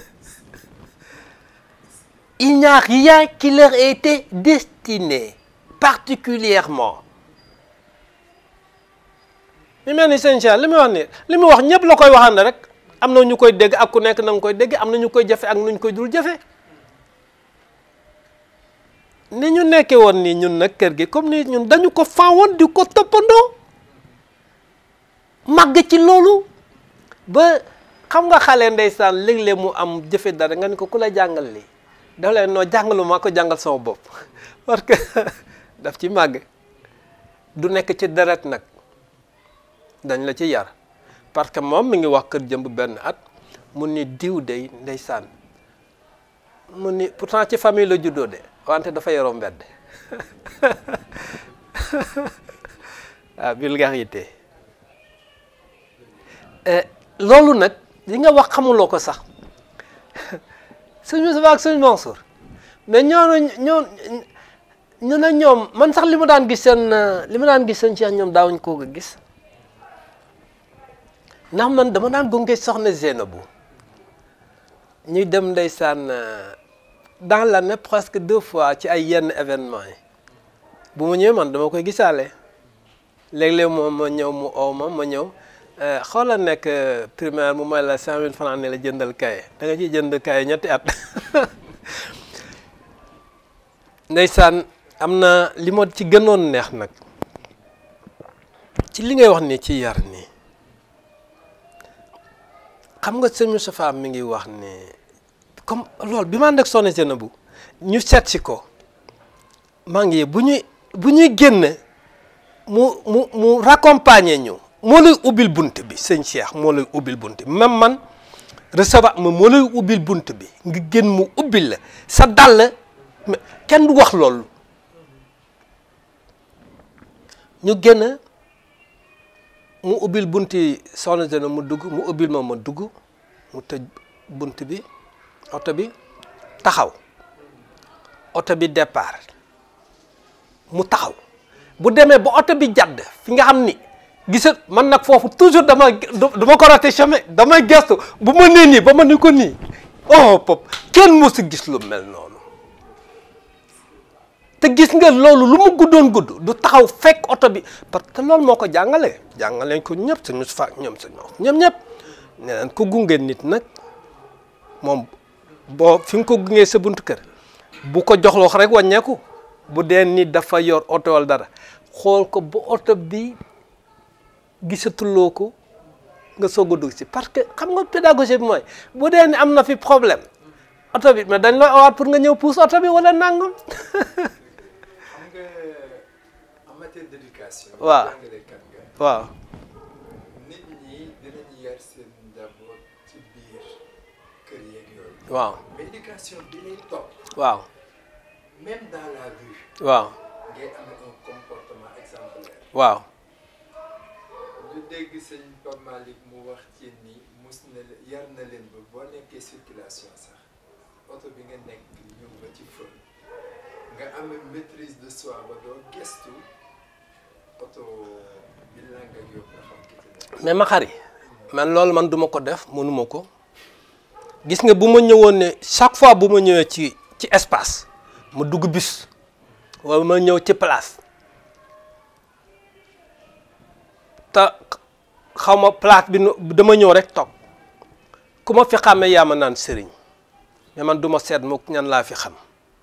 il n'y a rien qui leur ait été destiné particulièrement mi mel ni sëñ Cheikh li muy wax ni li muy wax ñëpp la koy waxande rek am na ñu koy dégg ak ku nekk na nga koy dégg am na ñu koy jafe ak nu ñu koy dul jafe ni ñu nekkee woon nii ñun nag kër gi comme ni ñun dañu ko faawoon di ko toppandoo màgg ci loolu ba xam nga xale ndeysaan léeg-léeg mu am jëfe dara nga ni ko ku la jàngal lii dafa leen noo jàngalu maa ko jàngal sama bopp parce que daf ci màgg du nekk ci deret nag dañ la ci yar parce que moom mi ngi wax kër jëmb benn at mu ni diw day ndeysaan mu ni pourtant ci famille la juddoo de wante dafa yoroo mbedd ah vulgarité loolu nag li nga wax xamuloo ko sax sëñ Moustapha ak sëñ Mansour mais ñooñu ñoo ñu ne ñoom man sax li ma daan gis seen li ma daan gis seen Cheikh ñoom daawuñ koo ko gis ndax man dama daan gunge soxna Zénabou ñuy dem ndeysaan dans l'année presque deux fois ci ay yenn événement yi bu ma ñëwee man dama koy gisaale léeg-léeg moom ma ñëw mu oo ma ma ñëw xoola nekk primaire mu may la cinq mille francs ne la jëndal kaye da nga ciy jënd kaye ñetti at ndeysaan am na li ma ci gënoon neex nag ci li ngay wax ni ci yar nii xam nga sëñ Moustapha mi ngi wax ni comme loolu bi ma ànd ak soxna Seynabou ñu seet si ko maa ngi bu ñuy bu ñuy génn mu mu mu raccompagner ñu moo lay ubbil bunt bi sëñ Cheikh moo lay ubbil bunt bi même man recevoir ma moo lay ubbil bunt bi nga génn mu ubbil la sa dàll kenn du wax loolu ñu génn mu ubbil bunti soxna Zena mu dugg mu ubbil ma ma dugg mu tëj bunt bi oto bi taxaw oto bi départ mu taxaw bu demee ba oto bi jàdd fi nga xam ni gisat man nag foofu toujours dama dama ko raté chemin damay gestu bu ma nee nii ba ma ni ko nii oh pop kenn mosu gis lu mel noonu te gis nga loolu lu mu guddoon gudd du taxaw fekk oto bi parce que loolu moo ko jàngalee jàngaleen ko ñëpp sëñ Moustapha ak ñoom sëñ ñoom ñëpp ne leen ko gunge nit nag moom boo fi nga ko gungee sa buntu kër bu ko joxloo rek wàññeeku bu dee nit dafa yor oto wala dara xool ko ba oto bi gisatuloo ko nga soog a dugg si parce que xam nga pédagogie bi mooy bu dee ni am na fi problème oto bi mais dañ lay awaat pour nga ñëw pousse oto bi wala nangam. xam nga en matière d'éducation. Waaw. jàngalekat nga. waaw nit ñi dinañu yar seen njaboot ci biir kër yeeg yooyu. waaw mais éducation bi lay topp waaw même dans la rue waaw ngay am un comportement exemplaire. waaw ñu dégg sëñ Pape Malick mu wax ci ni mus na leen yar na leen ba boo nekkee circulation sax oto bi nga nekk ñëw ba ci feu nga am maîtrise de soi ba doo gestu oto bi la nga yóbbu nga xam ki ci nekk. mais ma xari man loolu man duma ko def mënuma ko gis nga bu ma ñëwoon ne chaque fois bu ma ñëwee ci ci espace ma dugg bus wala ma ñëw ci place te xaw ma place bi nu dama ñëw rek toog ku ma fi xàmmee yaa ma naan sëriñ mais man duma seet mu ñan laa fi xam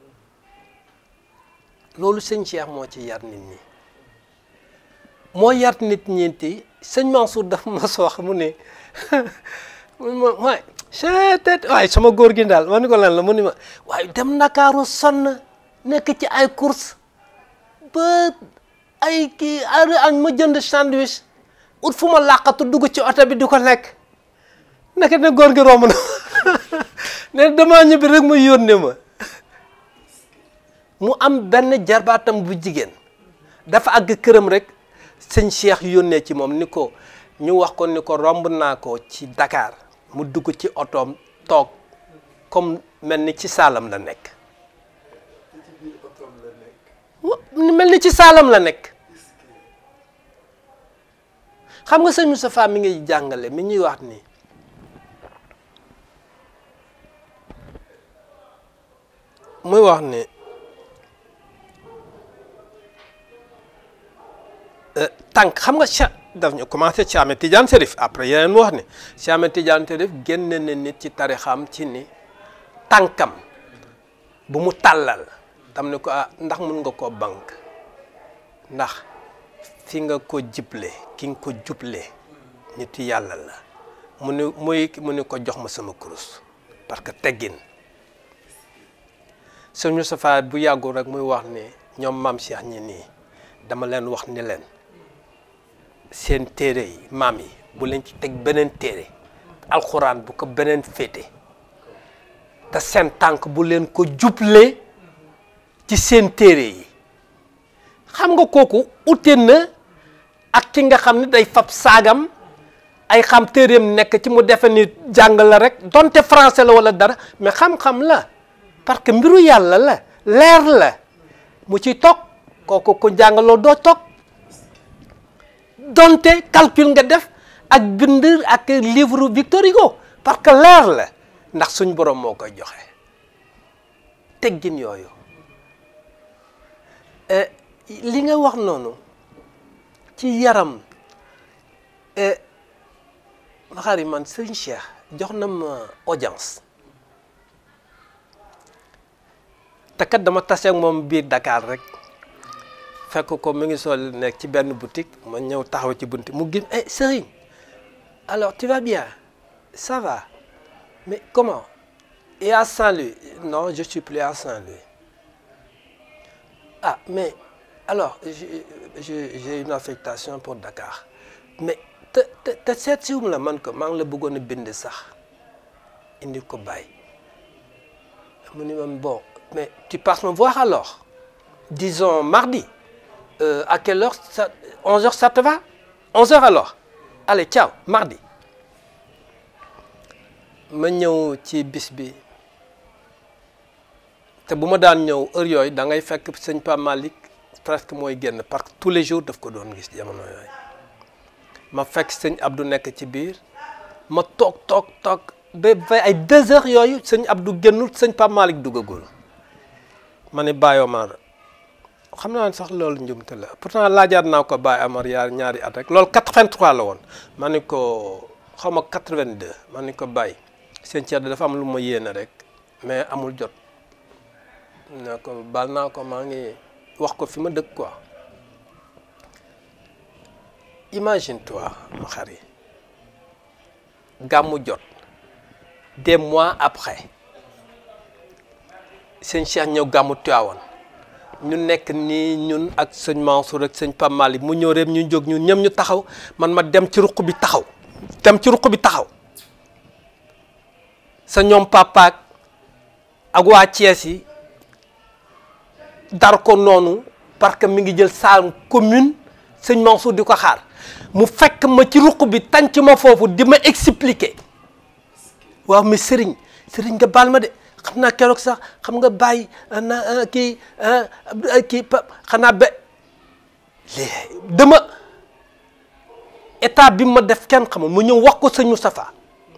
loolu sëñ Cheikh moo ci yar nit ñi moo yar nit ñeenti sëñ Mansour dafa ma soox mu ne mu ne ma waay seetet waaye sama góor gi daal ma ni ko lan la mu ni ma waaye dem Ndakaaru sonn nekk ci ay course ba ay kii heure añ ma jënd sandwich ut fu ma làqatu dugg ci oto bi di ko lekk nekk ne góor gi romb na ne damaa ñibbi rek mu yónnee ma mu am benn jarbaatam bu jigéen dafa àgg këram rek sëñ Cheikh yónnee ci moom ni ko ñu wax ko ni ko romb naa ko ci Dakar mu dugg ci otoom toog comme mel ni ci saalam la nekk te ci biir otoom la nekk. wa- ni mel ni ci saalam la nekk xam nga sëñ Moustapha mi ngi jàngale mi ñuy wax ni muy wax ni euh, tànk xam nga cha daf ñu commencé ci Ahmed Tidiane Serif après yeneen mu wax ni ci Ahmed Tidiane Serif génne na nit ci tarixam ci ni tànkam bu mu tàllal tam ni ko ah ndax mun nga koo bank ndax fi nga ko jible ki nga ko juble nit yàlla la mu ni muy mu ni ko jox ma sama kurus parce que teggin sëñ Moustapha bu yàggul rek muy wax ni ñoom maam Cheikh ñi nii dama leen wax ni leen seen téere yi maam yi bu leen ci teg beneen téere alxuraan bu ko beneen féete te seen tànk bu leen ko juble ci seen téere yi xam nga kooku ute na ak ki nga xam ne day fab saagam ay xam téereem nekk ci mu defe ni jàng la rek donte français la wala dara mais xam-xam la parce que mbiru yàlla la leer la mu ci toog kooku ku jàngaloo doo toog donte calcul nga def ak bind ak livre Victor Hugo parce que leer la ndax suñ borom moo koy joxe teggin yooyu Eh, li nga wax noonu ci yaram eh, maxari man sëñ Cheikh jox na ma audience te kat dama tase ak moom biir Dakar rek fekk ko mi ngi sol nekk ci benn boutique ma ñëw taxaw ci bunti mu gis eh Serigne alors tu vas bien ça va mais comment et à Saint-Louis non je suis plus à Saint-Louis ah mais alors j'ai j'ai j'ai une affectation pour Dakar mais te te te seet siwum la man ko maa ngi la bëggoon a bind sax indi ko bàyyi mu ni ma bon mais tu passes me voir alors disons mardi euh, à quelle heure ça 11 heures ça te va 11 heures alors allez ciao mardi ma ñëw ci bis bi te bu ma daan ñëw heure yooyu da ngay fekk sëñ Pape Malick presque mooy génn parce que tous les jours daf ko doon gis jamono yooyu ma fekk sëñ Abdou nekk ci biir ma toog toog toog ba ba ay deux heures yooyu sëñ Abdou génnul sëñ Pape Malick duggagul ma ne Baye Omar xam naa ne sax loolu njumte la pourtant laajaat naa ko Baye Omar yaa ñaari at rek loolu 83 la woon ma ne ko xaw ma 82 ma ne ko Baye sëñ Thierno dafa am lu ma yéene rek mais amul jot. ne ko baal naa ko maa ngi wax ko fi ma dëkk quoi imagine toi ma xari gàmmu jot des mois après sëñ Cheikh ñëw gàmmu Tiwaawan ñu nekk nii ñun ak sëñ Mansour ak sëñ Pape Malick mu ñëw rek ñu jóg ñun ñëm ñu taxaw man ma dem ci ruq bi taxaw dem ci ruq bi taxaw sa ñoom papaak ak waa Thiès yi dar ko noonu parce que mi ngi jël salle commune sëñ Mansour di ko xaar mu fekk ma ci ruq bi tànc ma foofu di ma expliquer waaw mais sëriñ sëriñ nga baal ma de xam naa keroog sax xam nga bàyyi na kii kii xanaa ba dama état bi ma def kenn xamul mu ñëw wax ko sëñ Moustapha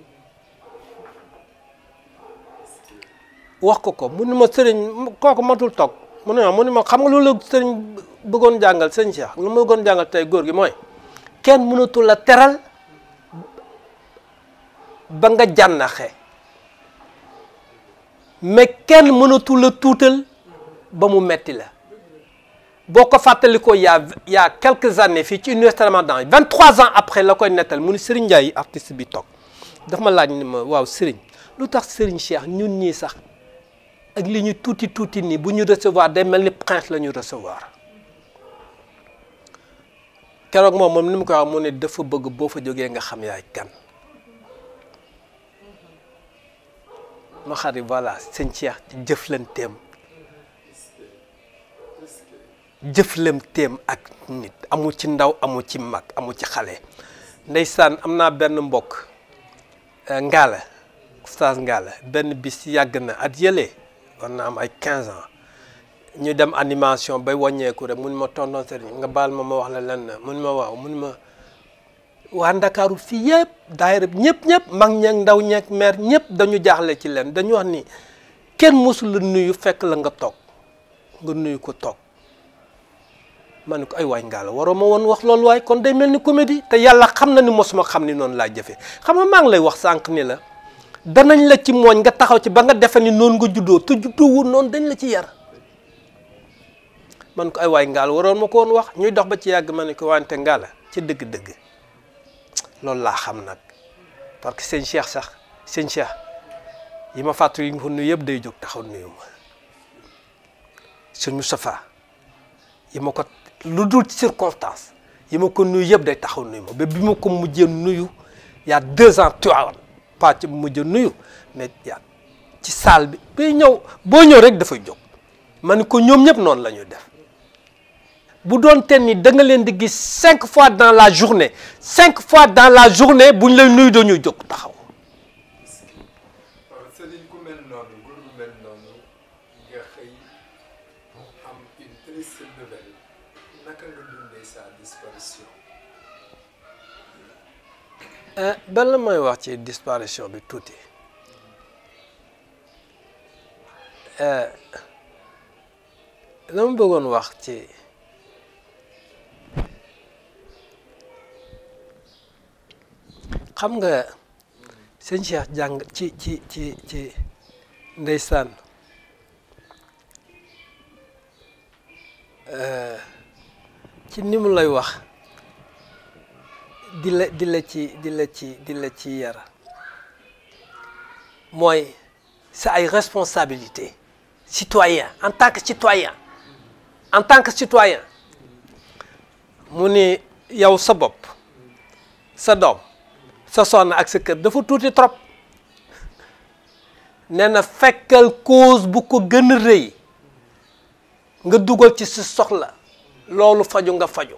wax ko ko mu ne ma sëriñ kooku matul toog mu ne ma mu ne ma xam nga loolu la sëriñ bëggoon jàngal sëñ Cheikh lu ma bëggoon jàngal tey góor gi mooy kenn mënatul la teral ba nga jànnaxe mais kenn mënatul la tuutal ba mu metti la boo ko fàttalikoo y a y a quelques années fii ci université Ramadan vingt trois ans après la koy nettal mu ni Serigne Ndiaye artiste bi toog daf ma laaj ni ma waaw Serigne lu tax Serigne Cheikh ñun ñii sax ak li ñu tuuti tuuti nii bu ñu recevoir day mel ni prince la ñu recevoir keroog moom moom ni mu koy wax mu ne dafa bëgg boo fa jógee nga xam yaay kan ma xarit voilà sëñ Cheikh ci jëflanteem jëflanteem ak nit amul ci ndaw amul ci mag amul ci xale ndeysaan am naa benn mbokk ngaala oustaz ngaala benn bis yàgg na at yële war na am ay 15 ans ñu dem animation bay wàññeeku rek mun ma tonton sëriñ nga baal ma ma wax la lenn mun ma waaw mun ma waa ndakaaru fii yëpp daayira ñëpp ñëpp mag ñeeg ndaw ñeeg maire ñëpp dañu jaaxle ci leen dañu wax ni kenn mosul la nuyu fekk la nga toog nga nuyu ko toog ma ne ko ay waay ngaa la waroo ma woon wax loolu waay kon day mel ni comédie te yàlla xam na ni mosuma xam ni noonu laa jëfee xam nga maa ngi lay wax sànq ni la danañ la ci mooñ nga taxaw ci ba nga defe ni noonu nga juddoo te juddoowul noonu dañ la ci yar man ko ay waay ngaa la waroon ma ko woon wax ñuy dox ba ci yàgg ma ne ko wante ngaa la ci dëgg-dëgg loolu laa xam nag parce que sëñ Cheikh sax sëñ Cheikh yi ma fàttali yi nga ko nuyu yëpp day jóg taxaw nuyu ma sëñ Moustapha yi ma ko lu dul circonstance yi ma ko nuyu yëpp day taxaw nuyu ma ba bi ma ko mujjee nuyu y a deux ans tuwaawan pas ci mujjee nuyu mais yaa ci salle bi bay ñëw boo ñëw rek dafay jóg ma ne ko ñoom ñëpp noonu la ñuy def bu doon ten ni da nga leen di gis cinq fois dans la journée cinq fois dans la journée bu ñu lay nuyu dañuy jóg taxaw waaw sëriñ ku mel noonu góor gu mel noonu nga xëy am une triste nouvelle naka nga dundee sa disparition benn la mooy wax ci disparition bi tuuti la ma bëggoon wax ci xam nga sëñ Cheikh jàng ci ci ci ci ndeysaan ci ni mu lay wax di la di la ci di la ci di la ci yar mooy c'est ay responsabilité citoyen en tant que citoyen en tant que citoyen mu ni yow sa bopp sa doom sa soxna ak sa kër dafa tuuti trop nee na fekkal cause bu ko gën a rëy nga dugal ci sa soxla loolu faju nga faju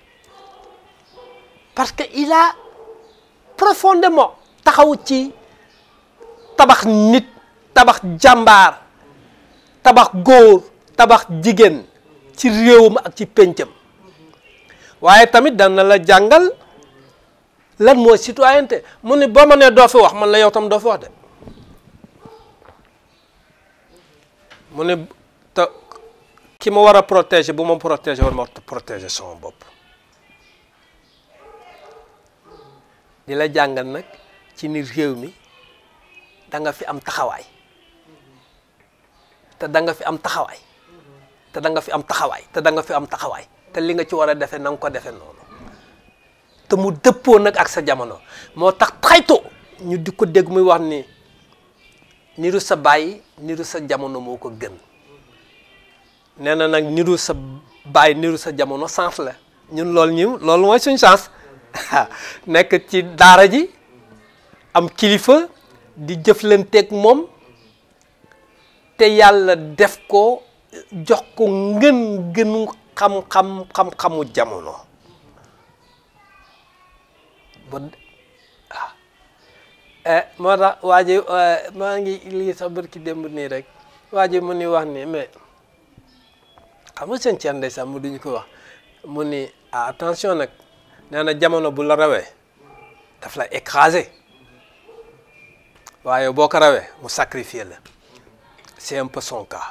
parce que il a profondément taxaw ci tabax nit tabax jàmbaar tabax góor tabax jigéen ci réewam ak ci péncam waaye tamit dana la jàngal lan mooy citoyenneté mu ne boo ma nee doo fi wax man la yow tam doo fi wax de mu ne te ki ma war a protéger bu ma protéger war ma protéger sama bopp di la jàngal nag ci ni réew mi da nga fi am taxawaay te da nga fi am taxawaay te da nga fi am taxawaay te da nga fi am taxawaay te li nga ci war a defee na nga ko defee noonu te mu dëppoo nag ak sa jamono moo tax xaytu ñu di ko dégg muy wax ni niru sa bàyyi niru sa jamono moo ko gën nee na nag niru sa baay niru sa jamono chance la ñun loolu ñu loolu mooy suñ chance nekk ci daara ji am kilifa di jëflanteeg moom te yàlla def ko jox ko ngën gënu xam-xam xam-xamu jamono ba ah moo tax waa ji maa ngi lii sax barki démb nii rek waa ji mu ni wax ni mais xam nga seen ceen ndeysaan mu duñu ko wax mu ni ah attention nag nee na jamono bu la rawee daf la écrasé waaye boo ko rawee mu sacrifier la c'est un peu son cas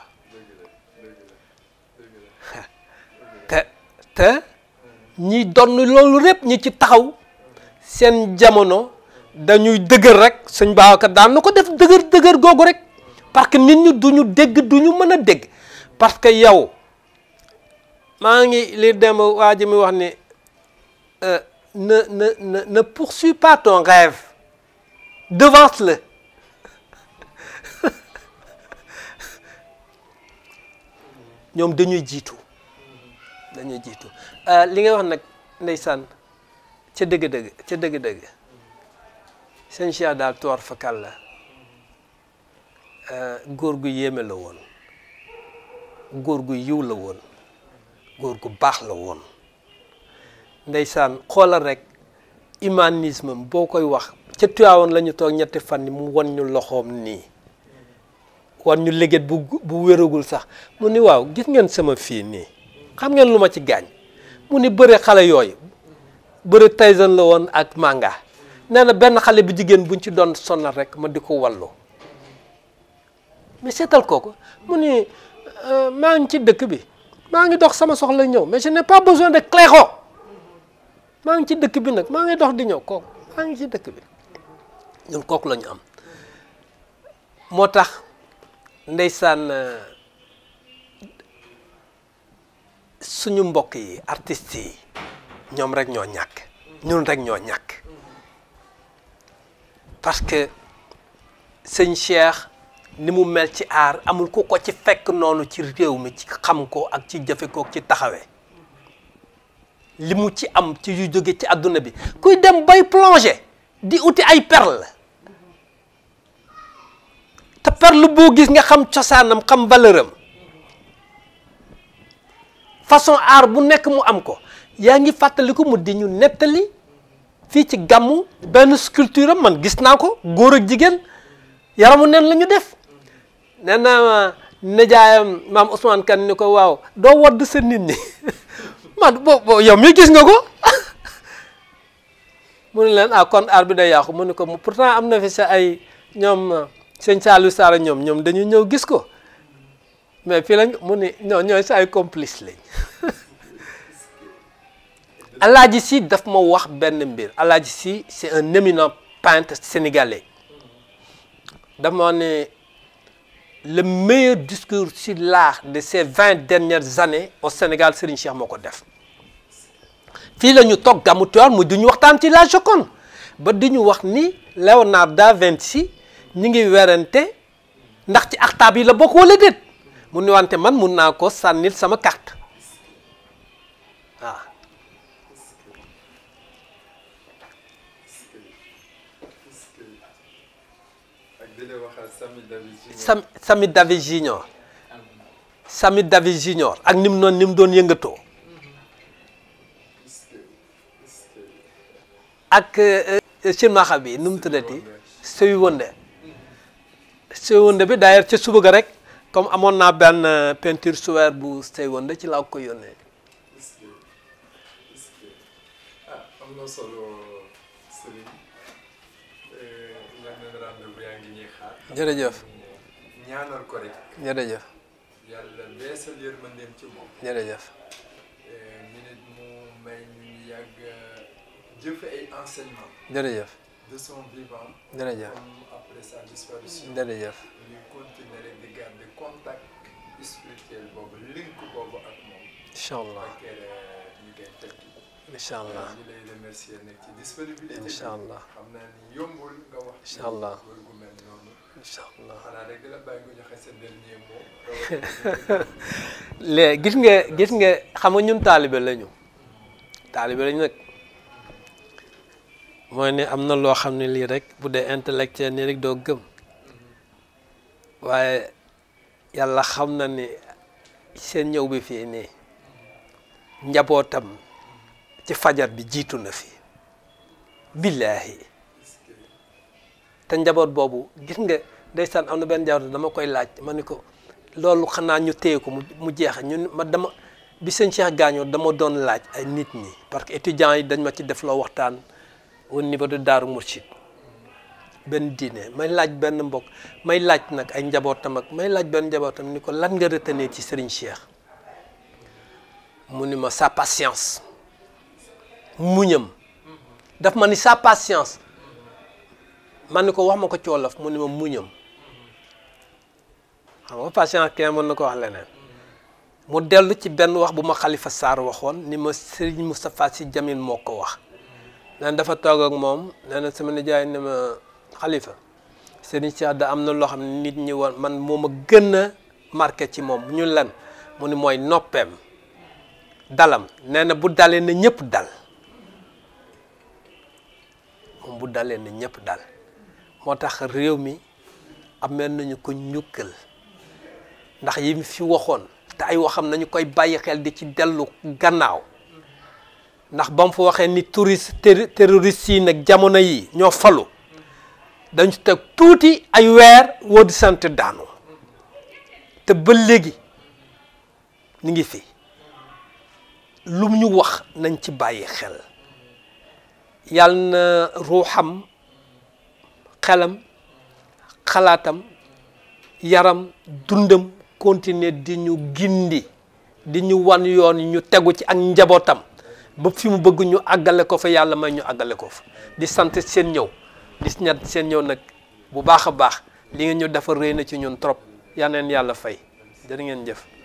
te te ñi donn loolu lépp ñi ci taxaw seen jamono dañuy dëgër rek sëñ Babacar daan na ko def dëgër dëgër googu rek parce que nit ñi duñu dégg duñu mën a dégg parce que yow maa ngi li dem waa ji mi wax ni ne ne ne ne poursuis pas ton rêve devance-le ñoom dañuy jiitu dañuy jiitu li nga wax nag ndeysaan ca dëgg-dëgg ca dëgg-dëgg sëñ Cheikh daal toor fakal la góor gu yéeme la woon góor gu yiw la woon góor gu baax la woon ndeysaan xoolal rek humanisme boo koy wax ca Tiwaawoon la ñu toog ñetti fan yi mu won ñu loxoom nii wan ñu léget bu bu wéragul sax mu ni waaw gis ngeen sama fii nii xam ngeen lu ma ci gaañ mu ni bëre xale yooyu bëre Tyson la woon ak manga nee na benn xale bu jigéen buñ ci doon sonal rek ma di ko wallu mais seetal kooku mu ni maa ngi ci dëkk bi maa ngi dox sama soxla ñëw mais je n'ai pas besoin de cléxo maa ngi ci dëkk bi nag maa ngi dox di ñëw kooku maa ngi ci dëkk bi ñun kooku la ñu am moo tax ndeysaan suñu mbokk yi artistes yi ñoom rek ñoo ñàkk ñun rek ñoo ñàkk parce que sëñ Cheikh ni mu mel ci aar amul ku ko ci fekk noonu ci réew mi ci xam ko ak ci jëfe ko ci taxawee li mu ci am ci yu jóge ci àdduna bi kuy dem bay plongé di uti ay perle te perle boo gis nga xam cosaanam xam valeur am façon art bu nekk mu am ko yaa ngi fàttaliku mu di ñu nettali fii ci gàmmu benn sculpture am man gis naa ko góor ak jigéen yaramu neen la ñu def nee na nijaayam maam Ousmane Kane ni ko waaw doo wadd sa nit ñi man bo bo yow mi gis nga ko mu ne leen ah kon art bi day yàqu mu ne ko pourtant am na fi sa ay ñoom sëñ Saliou Sarr ñoom ñoom dañu ñëw gis ko mais fii lañ mu ne ñoo ñooy sa ay complice lañ Alaaji Si daf ma wax benn mbir Alaaji Si c'est un éminent peintre sénégalais daf ma ne le meilleur discours sur l'art de ces vingt dernières années au Sénégal Serigne Cheikh moo ko def fii la ñu toog gàmmu Tiwaawan mu di ñu waxtaan ci la Joconde ba di ñu wax ni Léonard da Vinci ñi ngi werante ndax ci axtaab yi la bokk wala déet mu ni wante man mun naa ko sànnil sama carte waaw Sam Sami David Junior Sami David Junior ak ni mu noonu ni mu doon yëngatoo ak silmaxa bi nu mu tuddati sëy wënde sëy wënde bi d'ailleurs ca suba ga rek comme amoon naa benn peinture suweer bu sëy wënde ci laa ko yónnee ah am na solo Serigne leneen rendez-vous yaa ngi ñuy xaar jërëjëf ñaanal ko rek jërëjëf yàlla beesal yërmandeem ci moom jërëjëf ñu nit mu may ñu yàgg jëfe ay enseignement jërëjëf de son vivant jërëjëf comme après sa disparition jërëjëf ñu continuer rek di garder contact spirituel boobu link boobu ak moom incha allah ak ñu koy tekki incha allah ñu lay remercier nag ci disponibilité bi incha allah xam naa ni yombul nga wax ci Incha allah. góor gu mel noonu incha allah xanaa rek di la bàyyi nga joxe sa dernier mot léegi gis nga gis nga xam nga ñun taalibe lañu taalibe lañu nag mooy ne am na loo xam ne lii rek bu dee intellectuel nii rek doo gëm waaye yàlla xam na ni seen ñëw bi fii nii njabootam ci fajar bi jiitu na fi billaahi te njaboot boobu gis nga ndeysaan am na benn njaboot dama koy laaj ma ni ko loolu xanaa ñu téye ko mu mu jeex ñun ma dama bi sëñ Cheikh gaañoo dama doon laaj ay nit ñi parce que étudiants yi dañ ma ci def loo waxtaan au niveau de Daaru Mourchid benn diine may laaj benn mbokk may laaj nag ay njabootam ak may laaj benn njabootam ni ko lan nga retenir ci Serigne Cheikh mu ni ma sa patience muñam daf ma ni sa patience man ni ko wax ma ko ci wolof mu ni ma muñam xam nga patience kenn mën na ko wax leneen mu dellu ci benn wax bu ma Khalifa Sarr waxoon ni ma Serigne Moustapha Sy Jamil moo ko wax nee na dafa toog ak moom nee na sama nijaay ne ma Khalifa Serigne Cheikh da am na loo xam ne nit ñi woon man moo ma gën a marqué ci moom ñu lan mu ni mooy noppeem dalam nee na bu dalee na ñëpp dal moom bu dalee na ñëpp dal moo tax réew mi amee nañu ko ñukkal ndax yi mu fi waxoon te ay waxam nañu koy bàyyi xel di ci dellu gannaaw ndax ba mu fa waxee ni touriste terroriste yi nag jamono yi ñoo falu dañu teg tuuti ay weer woo di sant daanu te ba léegi ñu ngi fi lu ñu wax nañ ci bàyyi xel yàlla na ruuxam xelam xalaatam yaram dundam continuer di ñu gindi di ñu wan yoon ñu tegu ci ak njabootam ba fi mu bëgg ñu àggale ko fa yàlla may ñu àggale ko fa di sant seen ñëw di ñat seen ñëw nag bu baax a baax li ngeen ñu defar rëy na ci ñun trop yal na leen yàlla fay jërë ngeen jëf